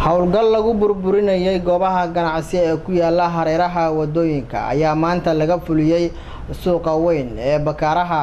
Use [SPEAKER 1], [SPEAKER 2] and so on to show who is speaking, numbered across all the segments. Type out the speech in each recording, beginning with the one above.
[SPEAKER 1] howlgal lagu burburinayay goobaha ganacsi ee ku yaala hareeraha wadooyinka ayaa maanta laga fuliyey suuqa weyn ee bakaaraha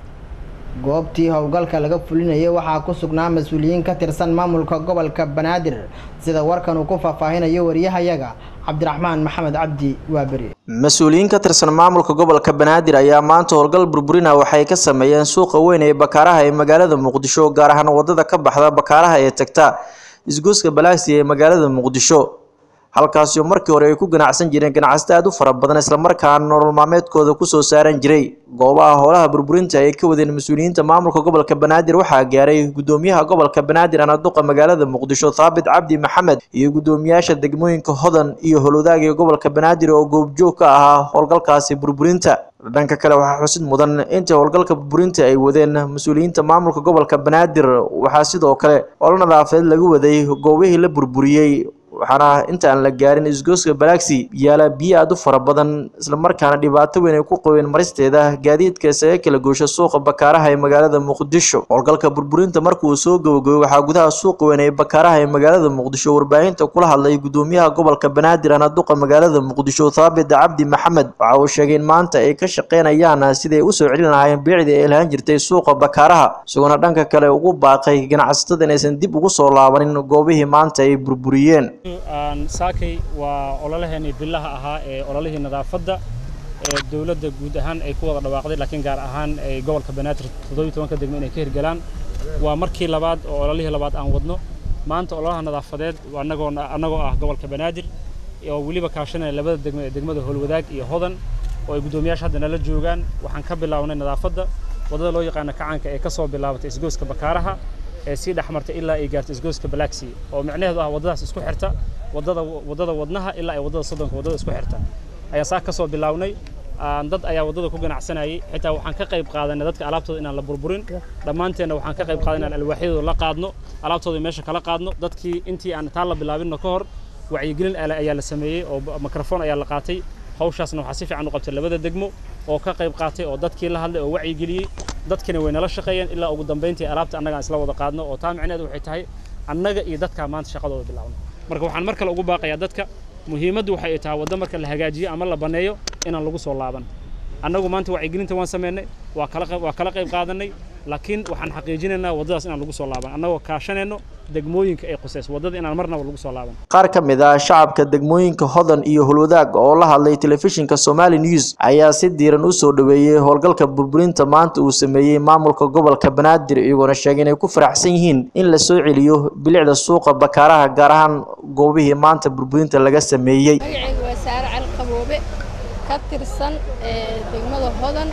[SPEAKER 1] goobtii howlgalka laga fulinayay waxaa ku sugnaa mas-uuliyiin ka tirsan maamulka gobolka banaadir sida warkan uu ku faahfaahinayo wariyahayaga cabdiraxmaan maxamed cabdi waaberi
[SPEAKER 2] mas-uuliyiin ka tirsan maamulka gobolka banaadir ayaa maanta howlgal burburina waxay ka sameeyeen suuqa weyn ee bakaaraha ee magaalada muqdisho gaar ahaan wadada ka baxda bakaaraha ee tagta isgoyska balaagsi ee magaalada muqdisho halkaasi oo markii hore ay ku ganacsan jireen ganacsato aada u fara badan islamarkaana nolol maalmeedkooda kusoo saaran jiray goobaha howlaha burburinta ay ka wadeen mas-uuliyiinta maamulka gobolka banaadir waxaa gaaray gudoomiyaha gobolka banaadir anaduqa magaalada muqdisho thaabit cabdi maxamed iyo gudoomiyaasha degmooyinka hodan iyo howlwadaaga gobolka banaadir oo goobjoog ka ahaa howlgalkaasi burburinta dhanka kale waxaa xusid mudan intii howlgalka burburinta ay wadeen mas-uuliyiinta maamulka gobolka banaadir waxaa sidoo kale olo nadaafadeed lagu waday goobihii la burburiyey waxaana inta aan la gaarin isgooska balaagsi yaala biyo aada u fara badan islamarkaana dhibaato weyn ay ku qabeen maristeeda gaadiidka isaga kala goosha suuqa bakaaraha ee magaalada muqdisho howlgalka burburinta marka uu soo gabagabay waxaa gudaha suuqa weyn ee bakaaraha ee magaalada muqdisho warbaahinta kula hadlay gudoomiyaha gobolka banaadir anaduqa magaalada muqdisho thaabit cabdi maxamed waxa uu sheegay in maanta ay ka shaqeynayaan siday usoo celin lahaayeen biicdii ay lahaan jirtay suuqa bakaaraha isagoona dhanka kale ugu baaqay ganacsatada inaysan dib ugu soo laabanin goobihii maanta ay burburiyeen
[SPEAKER 3] saakay waa ololaheenii billaha ahaa ee ololihii nadaafadda ee dowladda guud ahaan ay ku wada dhawaaqday laakiin gaar ahaan ay gobolka banaadir toddobiyi tobanka degmo inay ka hirgalaan waa markii labaad oo ololihii labaad aan wadno maanta ololaha nadaafadeed annagoo annagoo ah gobolka banaadir oo weliba kaashanaya labada degmo ee degmada howlwadaag iyo hodan oo ay guddoomiyaasha hadda nala joogaan waxaan ka bilownay nadaafadda waddada loo yaqaano kacaanka ee ka soo bilaabatay isgooska bakaaraha ee sii dhex martay ilaa ay gaartay isgooska balaaxi oo micnaheedu ah waddadaas isku xirta waddada waddada wadnaha ilaa ay waddada soddonka waddada isku xirta ayaa saa ka soo bilownay dad ayaa waddada ku ganacsanayay xitaa waxaan ka qayb qaadanay dadka alaabtooda inaan la burburin dhammaanteenna waxaan ka qayb qaadanay inaan alwaaxyadooda la qaadno alaabtooda meesha kala qaadno dadkii intii aan taan la bilaabinno ka hor wacyigelin ayaa la sameeyey oo mikrofon ayaa la qaatay hawshaasna waxaa si fiican u qabtay labada degmo oo ka qayb qaatay oo dadkii la hadlay oo wacyigeliyey dadkina way nala shaqeeyeen ilaa ugu dambayntii alaabta annagaan isla wada qaadno oo taa micneheedu waxay tahay annaga iyo dadkaa maanta shaqadooda bilaabno marka waxaan mar kale ugu baaqayaa dadka muhiimaddu waxay tahay waddo marka la hagaajiyo ama la banneeyo inaan lagu soo laaban annagu maanta wacyigelinta waan sameynay waa kala waa kala qayb qaadanay laakiin waxaan xaqiijinaynaa waddadaas inaan lagu soo laaban annagoo kaashanayno degmooyinka ay quseys waddada inaan marnaba lagu soo laaban
[SPEAKER 2] qaar ka mid ah shacabka degmooyinka hodan iyo holwadaag oo la hadlay telefishinka somali news ayaa si diiran u soo dhaweeyey howlgalka burburinta maanta uu sameeyey maamulka gobolka banaadir iyagoona sheegay inay ku faraxsan yihiin in la soo celiyo bilicda suuqa bakaaraha gaar ahaan goobihii maanta burburinta laga sameeyey
[SPEAKER 4] magacayga waa saare cali qaboobe ka tirsan degmada hodan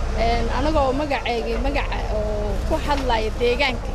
[SPEAKER 4] anagoo magaceygii magaca oo ku hadlaya deegaanka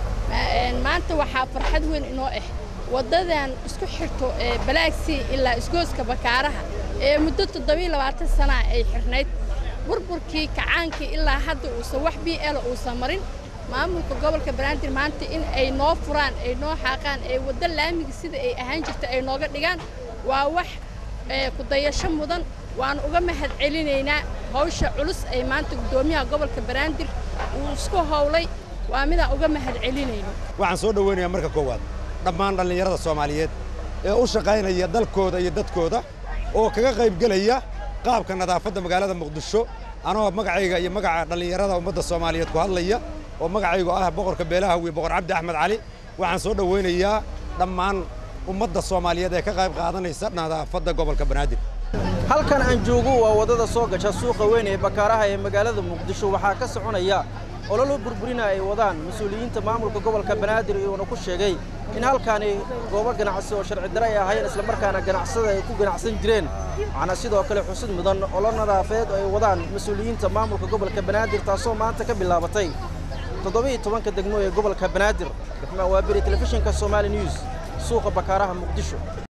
[SPEAKER 4] maanta waxaa farxad weyn inoo ah waddadan isku xirto ee balaagsi ilaa isgooska bakaaraha ee muddo toddobiiyo labaatan sanaa ay xirnayd burburkii kacaankii ilaa hadda uusan wax b l uusan marin maamulka gobolka banaadir maanta in ay noo furaan ay noo xaaqaan ee waddo laamiga sida ay ahaan jirta ay nooga dhigaan waa wax kudayasho mudan waan uga mahad celinaynaa hawsha culus ay maanta guddoomiyaha gobolka banaadir uu isku howlay waa midaan uga mahad celinayno
[SPEAKER 5] waxaan soo dhowaynayaa marka koowaad dhammaan dhallinyarada soomaaliyeed ee u shaqaynaya dalkooda iyo dadkooda oo kaga qaybgelaya qaabka nadaafadda magaalada muqdisho anoo magacayga iyo magaca dhallinyarada ummadda soomaaliyeed ku hadlaya oo magacaygu ah boqorka beelaha wiy boqor cabdi axmed cali waxaan soo dhowaynayaa dhammaan ummadda soomaaliyeed ee ka qayb qaadanaysa nadaafadda gobolka banaadir
[SPEAKER 2] halkan aan joogo waa waddada soo gasha suuqa weyn ee bakaaraha ee magaalada muqdisho waxaa ka soconaya ololo burburina ay wadaan mas-uuliyiinta maamulka gobolka banaadir iyuuna ku sheegay in halkaani goobo ganacsi oo sharci dare ay ahayn islamarkaana ganacsada ay ku ganacsan jireen waxaana sidoo kale xusid mudan olo nadaafadeed oo ay wadaan mas-uuliyiinta maamulka gobolka banaadir taasoo maanta ka bilaabatay toddobiiyo tobanka degmo ee gobolka banaadir raxmaan waaberi telefishinka somaali news suuqa bakaaraha muqdisho